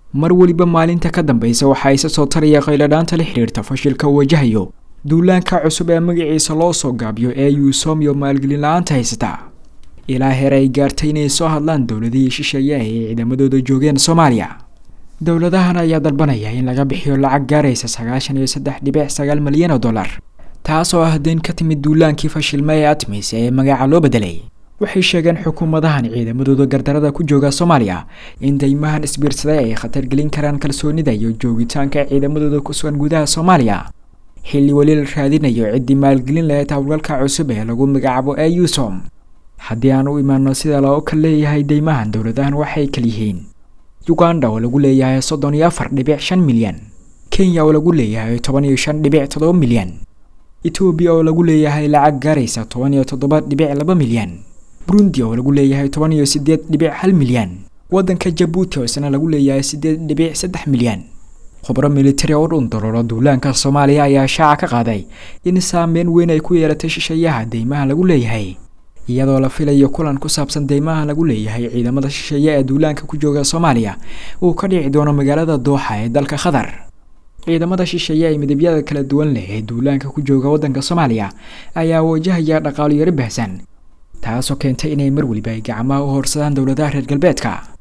mar weliba maalinta ka dambeysa waxaa isa soo taraya qayladhaanta la xidhiirta fashilka uu wajahayo duulaanka cusub ee magaciisa loo soo gaabiyo ee yuusom iyo maalgelin la-aanta haysata ilaa heer ay gaartay inay soo hadlaan dowladihii shisheeye ay ciidamadooda joogeen soomaaliya dowladahan ayaa dalbanaya in laga bixiyo lacag gaaraysa sagaashan iyo saddex dhibic sagaal malyan oo dollar taas oo ah deyn ka timid duulaankii fashilma ee atmis ee magaca loo bedelay waxay sheegeen xukuumadahan ciidamadooda gardarada ku jooga soomaaliya in daymahan isbiirsaday ay khatar gelin karaan kalsoonida iyo joogitaanka ciidamadooda ku sugan gudaha soomaaliya xilli weli la raadinayo ciddii maalgelin lahayd howlgalka cusub ee lagu magacaabo ee yusom haddii aan u imaano sida loo kal leeyahay deymahan dowladahan waxay kalyihiin uganda oo lagu leeyahay soddon iyo afar dhibic shan milyan kenya oo lagu leeyahay toban iyo shan dhibic toddoba milyan etoobiya oo lagu leeyahay lacag gaaraysa toban iyo toddoba dhibic laba milyan burundi oo lagu leeyahay toban iyo siddeed dhibic hal milyan waddanka jabuuti oo isna lagu leeyahay siddeed dhibic saddex milyan khubro militari oo dhun doloolo duulaanka soomaaliya ayaa shaaca ka qaaday in saameyn weyn ay ku yeelatay shisheeyaha deymaha lagu leeyahay iyadoo la filayo kulan ku saabsan deymaha lagu leeyahay ciidamada shisheeye ee duulaanka ku jooga soomaaliya uu ka dhici doono magaalada dooxa ee dalka qatar ciidamada shisheeye ee midabyada kala duwan leh ee duulaanka ku jooga waddanka soomaaliya ayaa wajahaya dhaqaalo yaro baahsan taasoo keentay inay mar weliba ay gacmaha u horsadaan dowladaha reer galbeedka